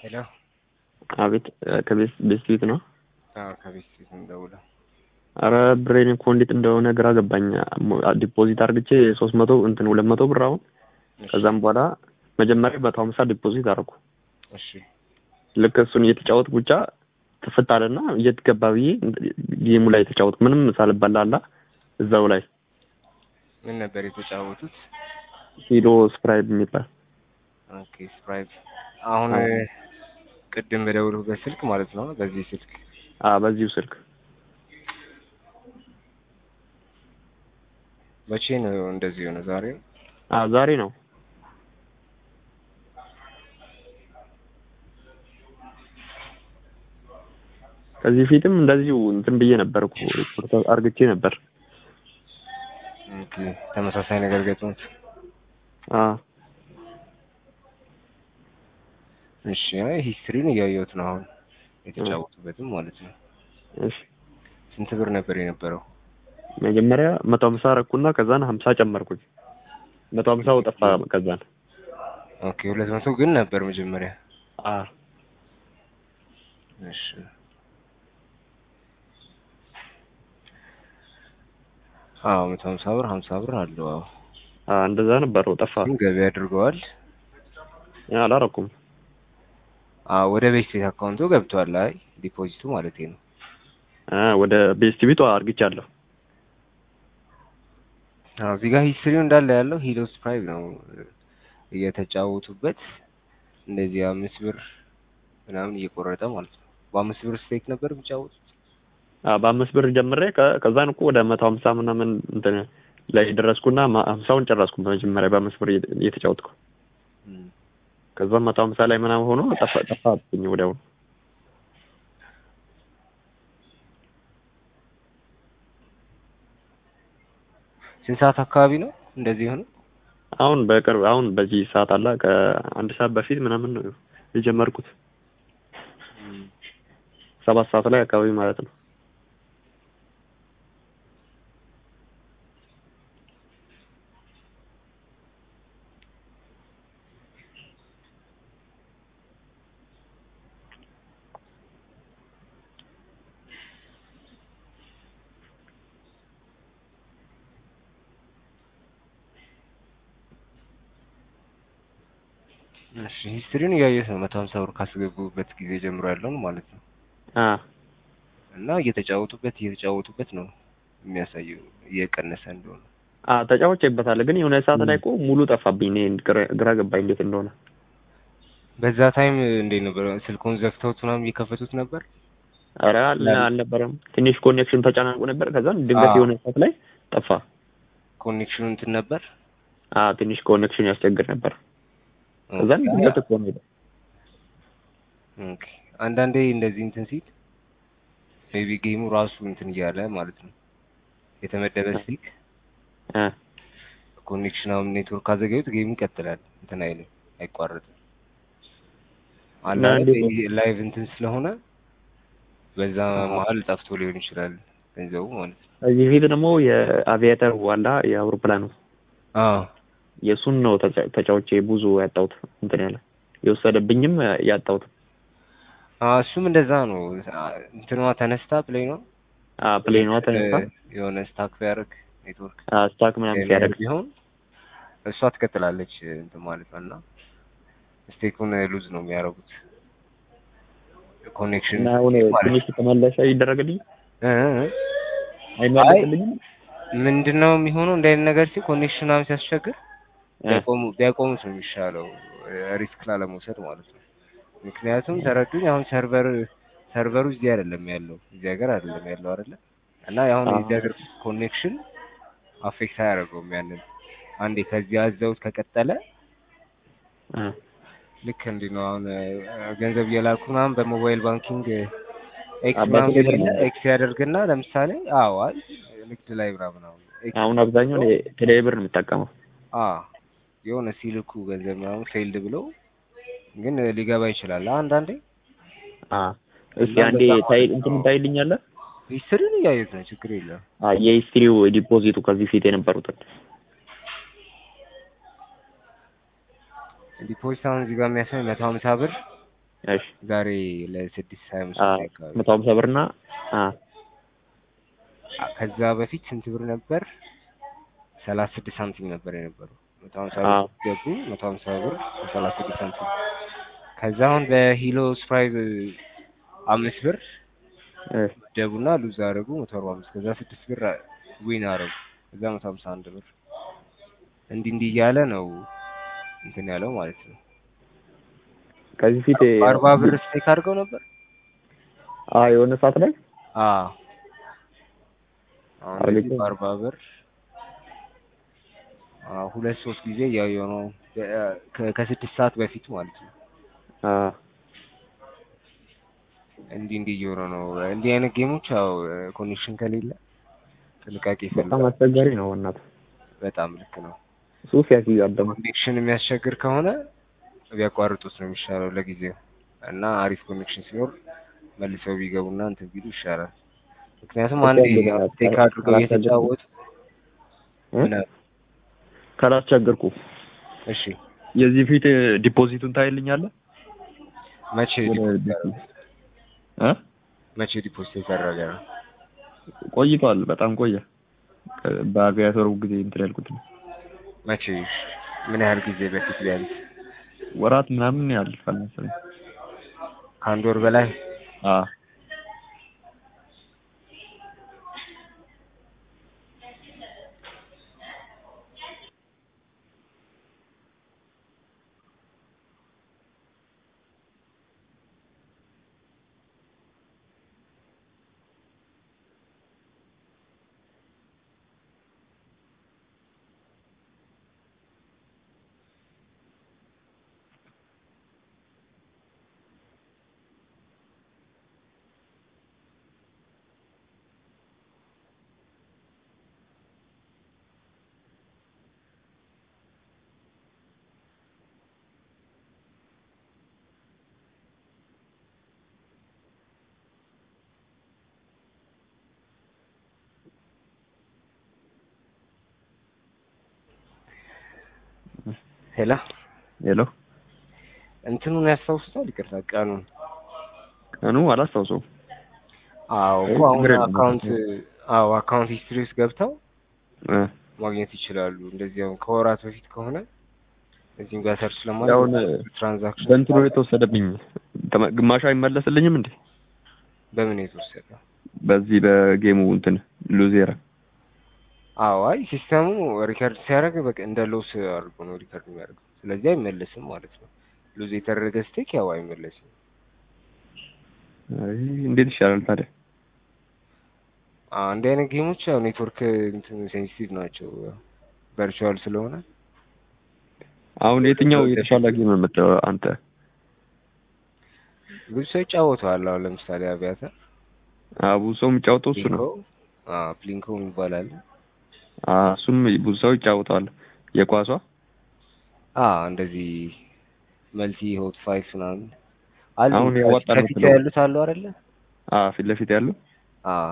ሄሎ አቤት ከቤት ቤት ቤት ነው። አዎ ከቤት ፊት እንደውለው አረ ብሬን እኮ እንዴት እንደሆነ ግራ ገባኝ። ዲፖዚት አርግቼ ሶስት መቶ እንትን ሁለት መቶ ብር አሁን ከዛም በኋላ መጀመሪያ መቶ ሀምሳ ዲፖዚት አደረኩ። እሺ ልክ እሱን እየተጫወትኩ ብቻ ትፍት አለና የት ገባ ብዬ ጌሙ ላይ የተጫወትኩ ምንም ሳልበላላ እዛው ላይ ምን ነበር የተጫወቱት? ሂዶ ስፕራይድ የሚባል ኦኬ ስፕራይት። አሁን አዎ። ቅድም በደውልበት ስልክ ማለት ነው። በዚህ ስልክ አ በዚሁ ስልክ መቼ ነው እንደዚህ የሆነ? ዛሬ ነው? አ ዛሬ ነው። ከዚህ ፊትም እንደዚሁ እንትን ብዬ ነበር እኮ ሪፖርት አርግቼ ነበር። ኦኬ ተመሳሳይ ነገር ገጥሞት። አ እሺ አይ ሂስትሪን እያየሁት ነው አሁን የተጫወቱበትም ማለት ነው። እሺ ስንት ብር ነበር የነበረው? መጀመሪያ መቶ ሀምሳ አረኩና ከዛን ሀምሳ ጨመርኩኝ። መቶ ሀምሳው ጠፋ ከዛን ኦኬ ሁለት መቶ ግን ነበር መጀመሪያ። አ እሺ አዎ መቶ ሀምሳ ብር ሀምሳ ብር አለው። አዎ አ እንደዛ ነበረው ጠፋ። ግን ገቢ አድርገዋል። ያ አላረኩም። አዎ ወደ ቤት ቤት አካውንቱ ገብቷል። አይ ዲፖዚቱ ማለት ነው። አ ወደ ቤስት ቤቷ አርግቻለሁ። አዎ እዚህ ጋር ሂስትሪው እንዳለ ያለው ሂሎስ ፕራይም ነው እየተጫወቱበት እንደዚህ አምስት ብር ምናምን እየቆረጠ ማለት ነው። በአምስት ብር ስቴክ ነበር የሚጫወቱት። አ በአምስት ብር ጀምሬ ከ- ከዛን እኮ ወደ መቶ ሀምሳ ምናምን እንትን ላይ ደረስኩና ማ- ሀምሳውን ጨረስኩ በመጀመሪያ በአምስት ብር እየ- እየተጫወትኩ እም። ከዛ መቶ ሀምሳ ላይ ምናምን ሆኖ ጠፋ ጠፋብኝ ወዲያውኑ። ስንት ሰዓት አካባቢ ነው እንደዚህ የሆነው? አሁን በቅርብ አሁን በዚህ ሰዓት አላ ከአንድ ሰዓት በፊት ምናምን ነው የጀመርኩት ሰባት ሰዓት ላይ አካባቢ ማለት ነው። እሺ ሂስትሪውን እያየሁት ነው። መቶ ሀምሳ ብር ካስገቡበት ጊዜ ጀምሮ ያለውን ማለት ነው። አ እና እየተጫወቱበት እየተጫወቱበት ነው የሚያሳየው እየቀነሰ እንደሆነ። አ ተጫውቼበታለሁ ግን የሆነ ሰዓት ላይ እኮ ሙሉ ጠፋብኝ። እኔ ግራ- ግራ ገባኝ እንዴት እንደሆነ። በዛ ታይም እንዴት ነበር? ስልኩን ዘግተውት ምናምን እየከፈቱት ነበር? ኧረ አል- አልነበረም። ትንሽ ኮኔክሽን ተጨናንቆ ነበር። ከዛን ድንገት አዎ። የሆነ ሰዓት ላይ ጠፋ። ኮኔክሽኑ እንትን ነበር? አ ትንሽ ኮኔክሽን ያስቸግር ነበር። ከዛን ኦኬ። ድንገት እኮ ነው የሄደው። ኦኬ። አንዳንዴ እንደዚህ እንትን ሲል ሜቢ ጌሙ ራሱ እንትን እያለ ማለት ነው የተመደበ ስልክ አ ኮኔክሽን አሁን ኔትወርክ ካዘጋዩት ጌሙ ይቀጥላል፣ እንትን አይልም፣ አይቋረጥም። አንዳንዴ እንዴት ነው? ላይቭ እንትን ስለሆነ በዛ መሀል ጠፍቶ ሊሆን ይችላል ገንዘቡ ማለት ነው። ከዚህ ፊት ደግሞ የአቪያተር ዋላ የአውሮፕላኑ አዎ የእሱን ነው ተጫ- ተጫውቼ ብዙ ያጣሁት እንትን ያለ የወሰደብኝም ያጣሁት። አዎ፣ እሱም እንደዛ ነው። እንትኗ ተነስታ ፕሌይ ነው አ ፕሌኗ ተነሳ የሆነ ስታክ ቢያደርግ ኔትወርክ አ ስታክ ምናምን ሲያደርግ ቢሆን እሷ ትቀጥላለች እንትን ማለት ነው እና ስቴኩን ሉዝ ነው የሚያደርጉት ኮኔክሽን እና አሁን ትንሽ ተመለሰ ይደረግልኝ እ እ አይመለስልኝም። ምንድነው የሚሆነው እንደ አይነት ነገር ሲ ኮኔክሽን ምናምን ሲያስቸግር አ ቢያቆሙ ቢያቆሙት ነው የሚሻለው ሪስክ ላለመውሰድ ማለት ነው። ምክንያቱም ተረዱኝ አሁን ሰርቨር ሰርቨሩ እዚህ አይደለም ያለው እዚህ ሀገር አይደለም ያለው አይደለ እና አሁን አዎ። የዚህ ሀገር ኮኔክሽን አፌክት አያደርገውም ያንን አንዴ ከዚህ አዘውት ከቀጠለ አ ልክ እንዲህ ነው። አሁን እ፣ ገንዘብ እየላኩ ምናምን በሞባይል ባንኪንግ ኤክስ አባቴ ምናምን ብር የሌለ ነው። ኤክስ ያደርግና ለምሳሌ አዎ አይ ንግድ ላይ ምናምን አሁን ኤክስ አሁን አብዛኛውን ቴሌ ብር ነው የምጠቀመው። አ የሆነ ሲልኩ ገንዘብ ምናምን ፌልድ ብለው ግን ሊገባ ይችላል አንዳንዴ። አ እስኪ አንዴ ታይ እንትን ታይልኛለህ? ሂስትሪን እያየሁት ነው፣ ችግር የለም። አ የሂስትሪው ዲፖዚቱ ከዚህ ፊት የነበሩትን ዲፖዚት አሁን እዚህ ጋር የሚያሳይ መቶ ሀምሳ ብር እሺ ዛሬ ለስድስት ሀያ አምስት አ ጉዳይ አካባቢ መቶ ሀምሳ ብር እና አ አ- ከዛ በፊት ስንት ብር ነበር? ሰላሳ ስድስት ሳንቲም ነበር የነበረው። መቶ ሀምሳ አዎ። ብር ገቡ መቶ ሀምሳ ብር ሰላሳ ስድስት ሳንቲም። ከዛ አሁን በሂሎ ስፕራይቭ አምስት ብር እ ደቡና ሉዝ አደረጉ መቶ አርባ አምስት ከዛ ስድስት ብር ዊን አደረጉ ከዛ መቶ ሀምሳ አንድ ብር እንዲህ እንዲህ እያለ ነው እንትን ያለው ማለት ነው። ከዚህ ፊት አርባ ብር ስቴክ አድርገው ነበር። አ የሆነ ሰዓት ላይ አዎ አሁን አርባ እንደዚህ ብር? በአርባ ብር አዎ ሁለት ሶስት ጊዜ እያየሁ ነው በ- ከ- ከስድስት ሰዓት በፊት ማለት ነው። አ እንዲህ እንዲህ እየሆነ ነው። እንዲህ አይነት ጌሞች ያው ኮኔክሽን ከሌለ ጥንቃቄ በጣም ይፈልጋል። አስቸጋሪ ነው እናት በጣም ልክ ነው። ሱስ ያስይዛል ደግሞ ኮኔክሽን የሚያስቸግር ከሆነ ቢያቋርጡት ነው የሚሻለው ለጊዜው እና አሪፍ ኮኔክሽን ሲኖር መልሰው ቢገቡና እንትን ቢሉ ይሻላል። ምክንያቱም አንዴ በጣም በጣም ስቴክ አድርገው አስቸጋሪ እየተጫወቱ እ? ምን አሉ? ካላስቸገርኩ እሺ የዚህ ፊት ዲፖዚቱን ታይልኛለህ? መቼ ወደ ዲፖዚት ዲፖ- ያደረገ? እ መቼ ዲፖዚት የተደረገ ነው? ቆይቷል። በጣም ቆየ። ከ- በአቪያተሩ ጊዜ እንትን ያልኩት ነው። መቼ ምን ያህል ጊዜ በፊት ቢያንስ ወራት ምናምን ያልፋል መሰለኝ። ከአንድ ወር በላይ አ ሄላ ሄሎ እንትኑን ያስታውሱታል? ይቅርታ ቀኑን። ቀኑ አላስታውሰውም። አዎ እኮ ችግር አሁን የለም። አካውንት አዎ አካውንት ሂስትሪ ውስጥ ገብተው እ ማግኘት ይችላሉ። እንደዚህ አሁን ከወራት በፊት ከሆነ እዚህም ጋር ሰርች ያውን ለማድረግ ትራንዛክሽን በእንትኑ የተወሰደብኝ ተመ- ግማሹ አይመለስልኝም እንዴ? በምን የተወሰደ? በዚህ በጌሙ እንትን ሉዜራ አዎ አይ ሲስተሙ ሪከርድ ሲያደርግ በቃ እንደ ሎስ አድርጎ ነው ሪከርድ የሚያደርገው። ስለዚህ አይመለስም ማለት ነው። ሉዝ የተደረገ ስቴክ ያው አይመለስም። አይ እንዴት ይሻላል ታዲያ? አዎ እንዲህ አይነት ጌሞች ያው ኔትወርክ እንትን ሴንሲቲቭ ናቸው ቨርቹዋል ስለሆነ አሁን የትኛው የተሻለ ጌም የምትለው አንተ? ብዙ ሰው ይጫወተዋል። አሁን ለምሳሌ አብያተ አቡ ሰው የሚጫወተው እሱ ነው። ፕሊንኮ አዎ ፕሊንኮ የሚባል አለ። አ እሱም ብዙ ሰው ይጫወተዋል። የኳሷ አዎ እንደዚህ መልቲ ሆት ፋይቭ ምናምን አሉ። አሁን ያዋጣል ከፊት የምትለው? ያሉት አሉ አይደለ? አ ፊት ለፊት ያለው አዎ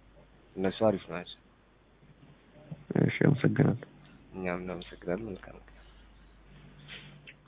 እነሱ አሪፍ ናቸው። እሺ፣ አመሰግናለሁ። እኛም እናመሰግናለን። መልካም